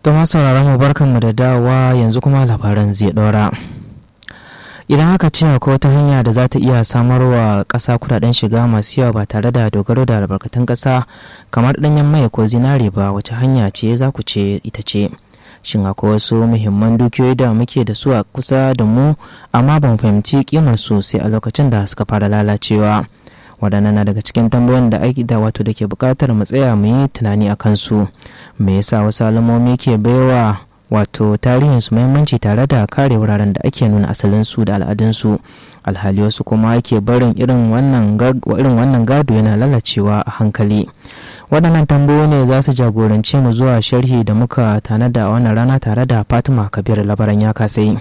Don sauraron mu barkanmu da dawowa yanzu kuma labaran zai ɗora. Idan aka ce akwai wata hanya da za ta iya samarwa ƙasa kudaden shiga masu yawa ba tare da dogaro da albarkatun ƙasa kamar ɗanyen mai ko zinare ba wace hanya ce za ku ce ita ce. Shin akwai wasu muhimman dukiyoyi da muke da su a kusa da mu amma ban fahimci kimar su sai a lokacin da suka fara lalacewa. waɗannan na daga cikin tambayoyin da aiki da wato da ke buƙatar mu tsaya mu yi tunani a kansu me yasa wasu alamomi ke baiwa wato tarihin su muhimmanci tare da kare wuraren da ake nuna asalin su da al'adunsu alhali wasu kuma ke barin irin wannan irin wannan gado yana lalacewa a hankali waɗannan tambayoyi ne za su jagorance mu zuwa sharhi da muka tanada a wannan rana tare da fatima kabir labaran ya kasai.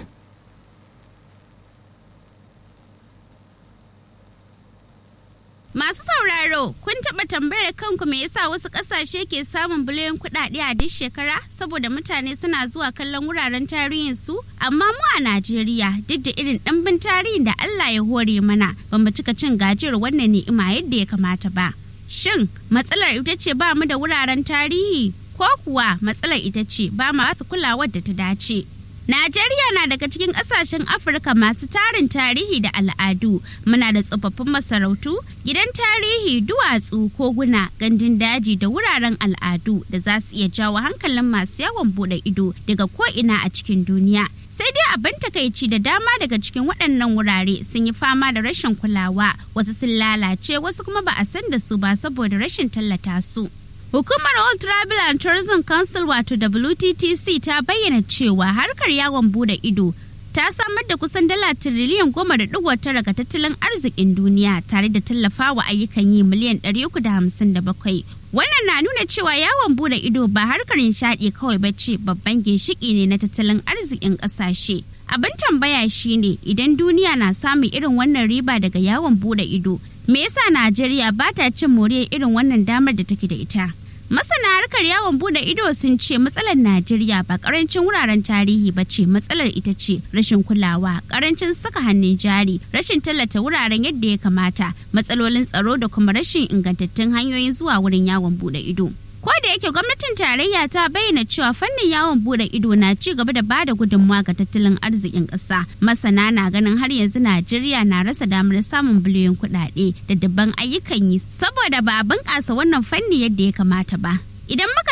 Masu sauraro, kun taɓa tambayar kanku me yasa wasu ƙasashe ke samun biliyan kuɗaɗe a duk shekara saboda mutane suna zuwa kallon wuraren tarihin su? Amma mu a Najeriya duk da irin ɗimbin tarihin da Allah ya hore mana, ba mu cika cin gajiyar wannan ni'ima yadda ya kamata ba. Shin matsalar ita ce ba mu da wuraren tarihi ko kuwa matsalar ita ce ba mu su kulawar da ta dace? Najeriya na daga cikin ƙasashen Afirka masu tarin tarihi da al'adu. Muna da tsofaffin masarautu, gidan tarihi, duwatsu, koguna, gandun daji da wuraren al'adu da za su iya jawo hankalin masu yawon bude ido daga ko'ina a cikin duniya. Sai dai abin takaici da dama daga cikin waɗannan wurare sun yi fama da rashin kulawa, wasu sun lalace, wasu kuma ba a san da su ba saboda rashin tallata su. Hukumar All Travel and Tourism Council wato WTTC ta bayyana cewa harkar yawon bude ido ta samar da kusan dala tiriliyan goma da digo tara ga tattalin arzikin duniya tare da tallafawa ayyukan yi miliyan ɗari uku da hamsin da bakwai. Wannan na nuna cewa yawon bude ido ba harkar nishaɗi kawai ba ce babban ginshiki ne na tattalin arzikin ƙasashe. Abin tambaya shine idan duniya na samun irin wannan riba daga yawon bude ido, me yasa Najeriya ba ta cin moriyar irin wannan damar da take da ita? Masana harkar yawon bude ido sun ce matsalar Najeriya ba karancin wuraren tarihi ba ce matsalar ita ce rashin kulawa, karancin saka hannun jari, rashin tallata wuraren yadda ya kamata, matsalolin tsaro da kuma rashin ingantattun hanyoyin zuwa wurin yawon bude ido. Ko da yake gwamnatin tarayya ta bayyana cewa fannin yawon bude ido na ci gaba da bada gudunmawa ga tattalin arzikin ƙasa. Masana na ganin har yanzu Najeriya na rasa damar samun biliyon kuɗaɗe da dabban ayyukan yi saboda ba a bunƙasa wannan fanni yadda ya kamata ba. Idan muka